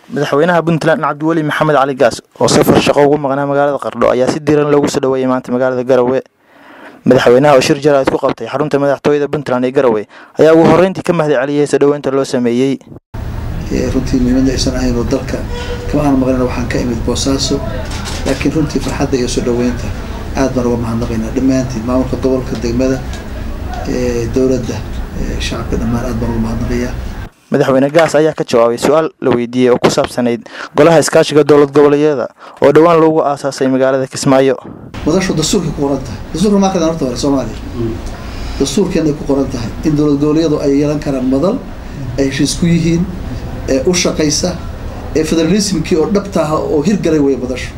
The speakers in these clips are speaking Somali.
madaxweynaha puntland cabdiweli maxamed cali gaas oo safar shaqo ugu maqnaa magaalada qardho ayaa si diiran loogu soo dhaweeyay maanta magaalada garowe madaxweynaha oo shir jaraa'id ku qabtay xarunta madaxtooyada puntland ee garowe ayaa ugu horreyntii ka mahad celiyey soo dhoweynta loo sameeyey runtii muhiimadda aysan ahayn oo dalka kama aan maqlina waxaan ka imid boosaaso laakiin runtii farxadda iyo soo dhoweynta aad baan uga mahadnaqaynaa dhammaantiin maamulka gobolka degmada dowladda shacabka dhammaan aad baan uga mahadnaqayaa madaxweyne gaas ayaa ka jawaabay su-aal la weydiiyey oo ku saabsanayd golaha iskaashiga dowlad goboleedyada oo dhowaan loogu aasaasay magaalada kismaayo madashu dastuurkay ku qoran tahay dastuurka maa kadaan horta hore soomaaliya dastuurkeenay ku qoran tahay in dowlad goboleedyadu ay yeelan karaan madal ay heshiis ku yihiin ee u shaqaysa ee federalismkii oo dhabta ah oo hirgalay weeye madashu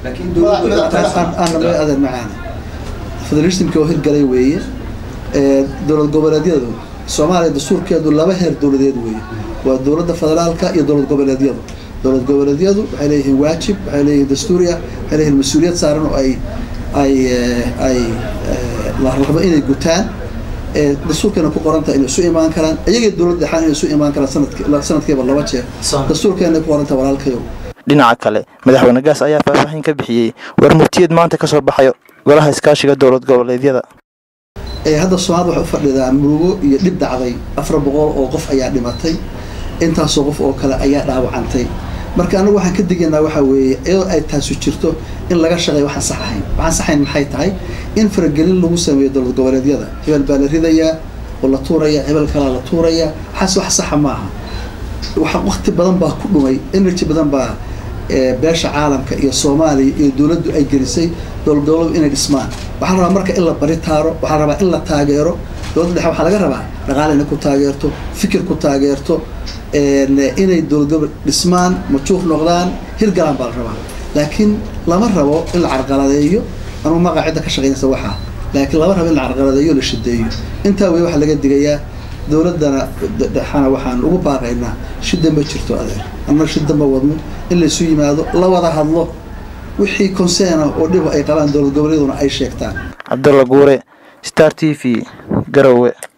adeer macaani federalismkii oo hirgalay weeye dowlad goboleedyadu soomaaliya dastuurkeedu laba heer dowladeed weeye waa dowladda federaalka iyo dowlad goboleedyadu dowlad goboleedyadu waxay leeyihiin waajib waxay leeyihiin dastuuriya waxay leeyihiin mas-uuliyad saaran oo ay ay ay la rabo inay gutaan dastuurkeena ku qorantaha inay isu imaan karaan iyagay dowladda dhexaan inay isu imaan karaan sanadki sanadkiiba laba jeer dastuurkeena ku qorantaha walaalkayow dhinaca kale madaxweyne gaas ayaa faahfaahin ka bixiyey war murtiyad maanta ka soo baxayo golaha iskaashiga dowlad goboleedyada hadda soomaalida waxay u fadhidaa murugo iyo dhib dhacday afar boqol oo qof ayaa dhimatay intaasoo qof oo kale ayaa dhaawacantay marka anagu waxaan ka digaynaa waxaa weeye iyadoo ay taasu jirto in laga shaqeeyo waxaan sax ahayn waxaan saxayn maxay tahay in faragelin lagu sameeyo dowlad goboleedyada hebel baa la ridayaa oo la tuuraya hebel kalaa la tuuraya waxaas wax saxa maaha waxa waqti badan baa ku dhumay energy badan baa beesha caalamka iyo soomaaliya iyo dowladdu ay gelisay dowlad goboleedu inay dhismaan waxaa rabaa marka in la bari taaro waxaa rabaa in la taageero dowladda dhexe waxaa laga rabaa dhaqaale inay ku taageerto fikir ku taageerto inay dowlad gobol dhismaan majuur noqdaan hirgalaan baa la rabaa laakiin lama rabo in la carqaladeeyo anugu maqa cidda ka shaqaynaysa waxaa laakiin lama rabo in la carqaladeeyo la shideeyo intaa wey waxaa laga digayaa dowladdana dhexana waxaan ugu baaqaynaa shida ma jirto adeer anna shida ma wadno in laysu yimaado la wada hadlo wixii konseena oo dhiba ay qabaan dowlad goboleeduna ay sheegtaan cabdulla guure star t v garowe